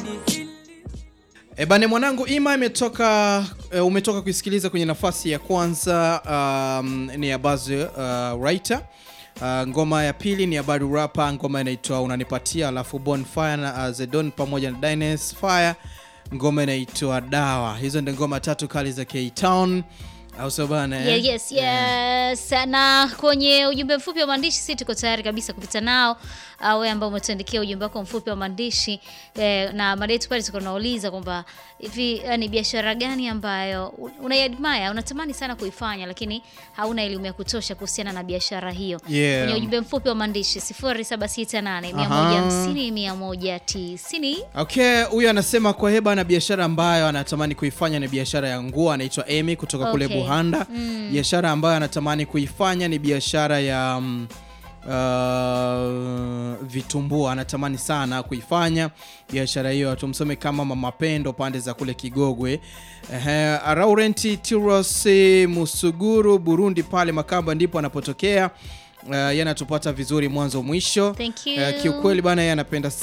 E bane mwanangu Ima imetoka e, umetoka kuisikiliza kwenye nafasi ya kwanza um, ni ya Buzz uh, Writer. Uh, ngoma ya pili ni ya Badu Rapa, ngoma inaitwa Unanipatia, alafu Bonfire na uh, Zedon pamoja na Dines Fire, ngoma inaitwa Dawa. Hizo ndio ngoma tatu kali za K-Town au sio bana? eh? Yeah, yes, yes. Na kwenye ujumbe mfupi wa maandishi si tuko tayari kabisa kupita nao. Uh, wewe ambao umetuandikia ujumbe wako mfupi wa maandishi eh, na mada yetu pale tuko tunauliza kwamba hivi eh, ni biashara gani ambayo unaiadmire, unatamani sana kuifanya lakini hauna elimu ya kutosha kuhusiana na biashara hiyo. Yeah. Kwenye ujumbe mfupi wa maandishi 0768 Aha. 150 190. Okay, huyu anasema kwa heba na biashara ambayo anatamani kuifanya ni biashara ya nguo. Anaitwa Amy kutoka kule Okay. Buhanda. Mm. Biashara ambayo anatamani kuifanya ni biashara ya mm, uh, vitumbua. Anatamani sana kuifanya biashara hiyo, tumsome kama Mama Pendo pande za kule Kigogwe. Ehe, Laurent Tiros Musuguru Burundi, pale Makamba ndipo anapotokea. Uh, yanatupata vizuri mwanzo mwisho. Thank you. Uh, kiukweli bana, yeye anapenda